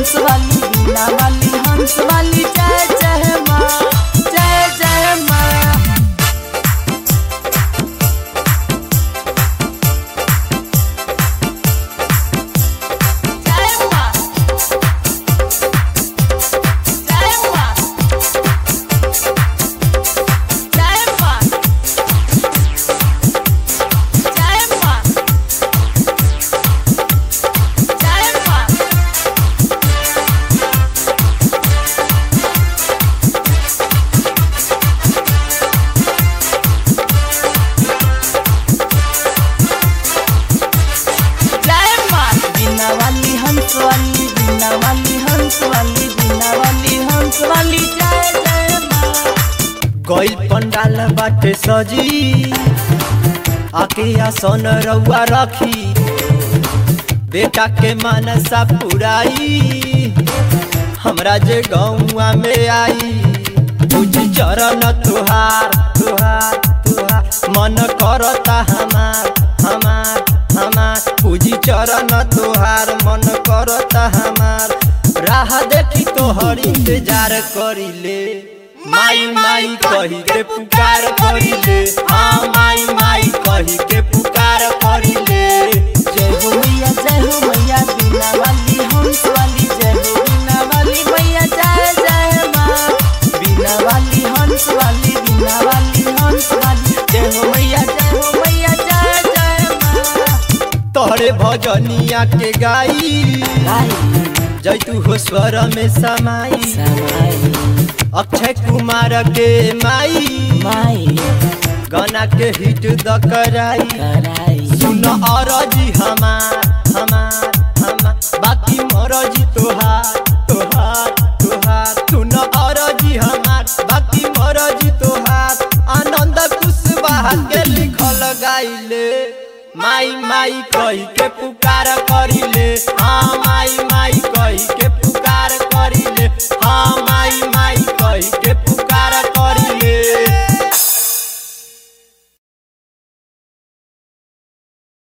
हंस वाली बीना वाली हंस वाली जय जय माँ जय जय माँ जय माँ जय माँ जय माँ जय माँ जय माँ जय माँ बीना वाली हंस वाली बीना वाली हंस वाली बीना वाली हंस वाली जय जय माँ गइल पंडाल बाटे सजी आके आसन रउआ रखी बेटा के मानसा पुराई हमरा जे गौआ में आई पूज चरण तुहार तुहार तुहार मन करता हमार हमार हमार पूजी चरण तुहार मन करता हमार राह देखी तोहर इंतजार करिले माई माई कही के पुकार करिले हाँ माई माई कही के पुकार करिले जय हो मैया जय हो मैया बीना वाली हंस वाली जय हो बीना वाली मैया जय जय माँ बीना वाली हंस वाली बीना वाली हंस वाली जय हो मैया जय हो मैया जय जय माँ तोहरे भजनिया के गाई आई जय तू हो स्वर में समाई समाई अक्षय कुमार के माई माई गाना के हिट द कराई कराई सुन अरजी हमार हमार हमार बाकी मरजी तोहार तोहार तोहार सुन अरजी हमार बाकी मरजी तोहार आनंद कुशवाहा के लिखल गाइले माई माई कही के पुकार करी